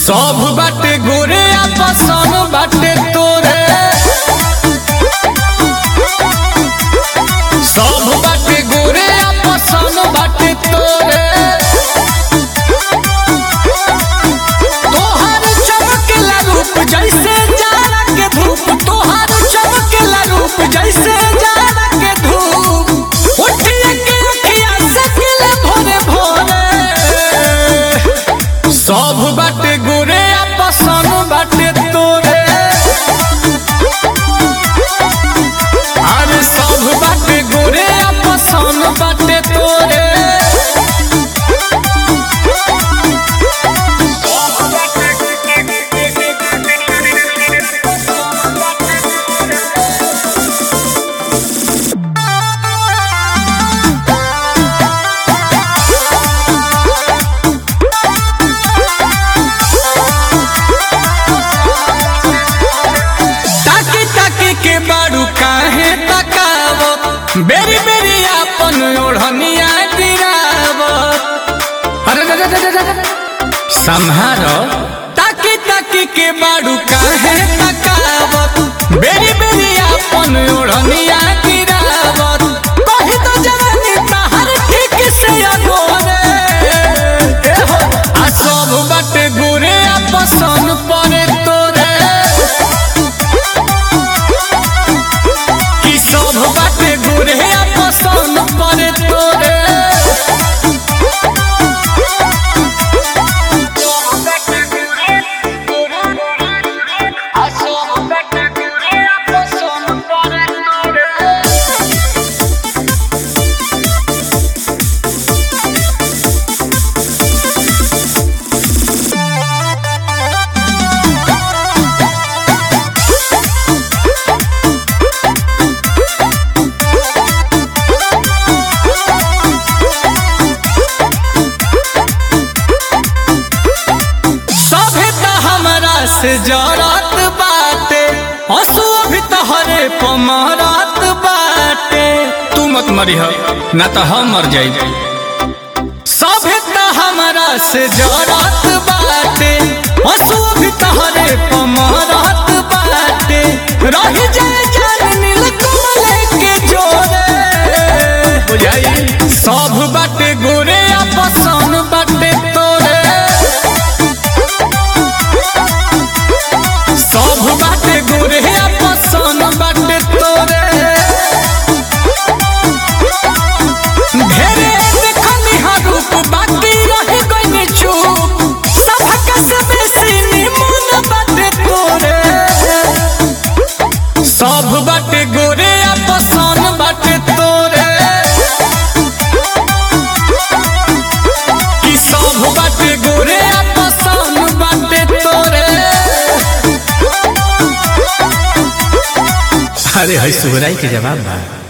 सब बाटे गोरे आ पसंद बाटे तोरे सब बाटे गोरे आ पसंद बाटे तोरे तोहर चमकेला रूप जैसे जाड़ा के धूप तोहर चमकेला रूप जैसे जाड़ा के धूप उठिए के अखिया से खिले भोरे भोरे सब बाटे गोरे आ पसंद बाटे तोरे अरे सब बाटे गोरे आ पसंद बाटे तोरे ताकी ताकी के बारू काहे तकावत बेरी बेरी आपन ओढ़निया गिरावत अरे रे रे रे रे रे। संहारो ताकी ताकी के बारू काहे तकावत बेरी बेरी आपन ओढ़निया गिरावत कहि तो जवानी तहर ठीक से अगोरे ए हो आ सब बाटे गोरे आ पसंद पड़े तोरे कि सब बाटे गोरे आ पसंद पड़े तोरे सभे त हमरा से जरत बाटे हंसू भी तहरे पमरत बाटे तू मत मरी हो ना तो हम मर जाई सभे त हमरा से जरत बाटे हंसू भी तहरे पमरत बाटे रही जाए जान नील कमल के जोरे बुझाई सब बाटे गोरे आ पसंद बाटे तोरे सब बाटे गोरे आ पसंद बाटे तोरे ढेरे देखनी हा रूप बाकी रह गइनी चुप सबक से बेसी निमन बाटे तोरे सब बाटे गोरे आ पसंद बाटे तोरे कि सब बाटे गोरे आ पसंद बाटे तोरे अरे है सुहराई के जवाब बा